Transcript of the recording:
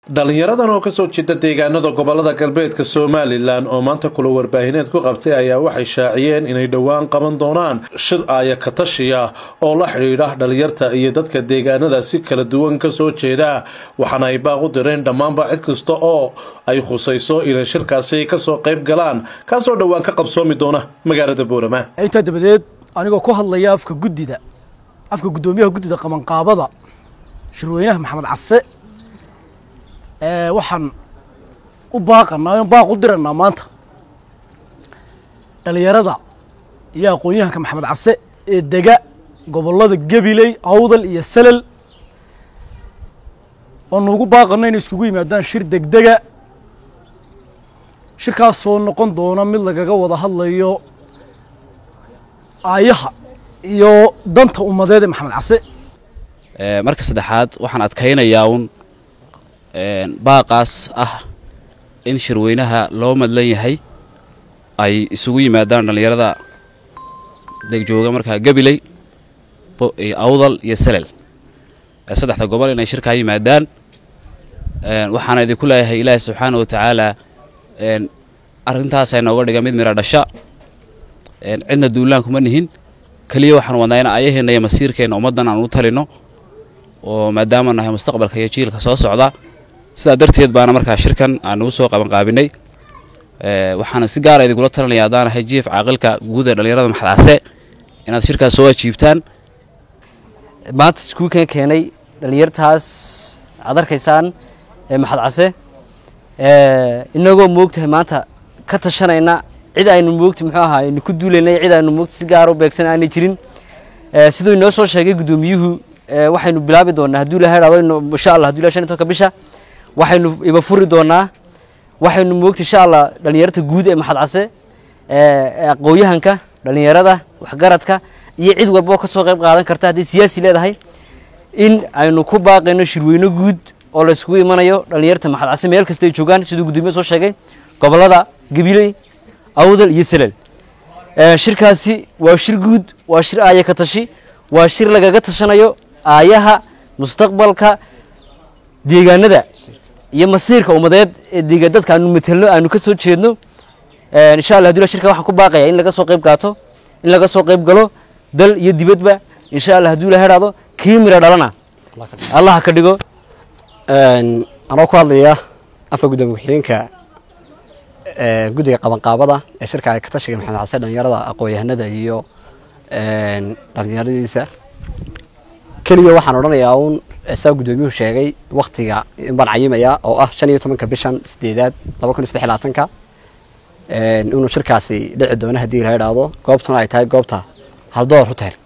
dhalinyaradan oo kasoo jeeda deegaanada gobolada galbeedka somalilan oo maanta kula warbaahineed ku qabtay ayaa waxay shaaciyeen inay dhowaan qaban doonaan shir aaya katashiya oo la xidhiidha dhalinyarta iyo dadka deegaanada si kala duwan kasoo jeeda waxaana ay baaq u direen dhammaanba cid kasta oo ay khusayso inay shirkaasi kasoo qayb galaan kaasoo dhowaan ka qabsoomi doona magaalada boorama intaa dabadeed anigoo ku hadlaya afka guddida afka guddoomiyaha guddida qabanqaabada shirweynaha maxamed case waxaan u baaqanaa baaq u diranaa maanta dhalinyarada iyo aqoon-yahanka maxamed case ee dega gobollada gabiley awdal iyo salel oonu ugu baaqano inay iskugu yimaadaan shir degdega shirkaasoo noqon doona mid lagaga wada hadlayo aayaha iyo danta ummadeed ee maxamed case marka saddexaad waxaan adkaynayaa un baaqaas ah in shirweynaha loo madlan yahay ay isugu yimaadaan dhallinyarada degjooga markaa gabiley awdal iyo salel saddexda gobol inay shirkaa yimaadaan waxaana idinku leeyahay ilaahi subxaana wa tacaala arrintaasa nooga dhiga mid mira dhasha cidna duulaan kuma nihin keliya waxaan wadnaa in ayaheenna iyo masiirkeenna ummaddan aan u talino oo maadaama nahay mustaqbalka iyo jiilka soo socda sidaa darteed baana markaa shirkan aan ugu soo qabanqaabinay waxaana si gaara idinkula talinaya haddaan ahay jiif caaqilka guud ee dhallinyarada maxadcase inaad shirkaas soo ajiibtaan maanta iskuulkan keenay dhallinyartaas aad arkaysaan ee maxad case inagoo moogtahay maanta ka tashanayna cid aynu moogta muxuu ahaa aynu ku duulaynay cid aynu moogta si gaara u beegsan aanay jirin siduu inoo soo sheegay guddoomiyuhu waxaynu bilaabi doonaa hadduu ilahay dhado insha allah haduu ilahay shan iyo tobanka bisha waxaynu iba furi doonaa waxaynu moogta insha allah dhallinyarta guud ee maxad case aqooyahanka dhallinyarada waxgaradka iyo cid walba oo ka soo qayb qaadan karta haddii siyaasi leedahay in aynu ku baaqayno shirweyno guud oo la yskugu imanayo dhallinyarta maxad case meel kasta ay joogaan siduu guddoomiye soo sheegay gobollada gabiley awdal iyo salel shirkaasi waa shir guud waa shir aaya ka tashi waa shir lagaga tashanayo aayaha mustaqbalka deegaanada iyo masiirka ummadeed ee deega dadka aanu matelno aanu ka soo jeedno insha allah hadula shirka waxaan ku baaqaya in laga soo qayb qaato in laga soo qayb galo dal iyo dibadba insha allah hadduu ilaha idhaahdo kii mira dhalana allah ka dhigo anoo ku hadlaya afka guddoomiye ku-xigeenka guddiga qabanqaabada ee shirka ay ka tashiga maxamed xasen dhalinyarada aqoon-yahanada iyo dhalinyaradiisa keliya waxaan odhanayaa uun saa guddoomiyuhu sheegay waktiga baan cayimayaa oo ah shan iyo tobanka bishan sideedaad laba kun iyo saddex labaatanka inuu shirkaasi dhici doono haddii la idhaahdo goobtuna ay tahay goobta haldoor hotel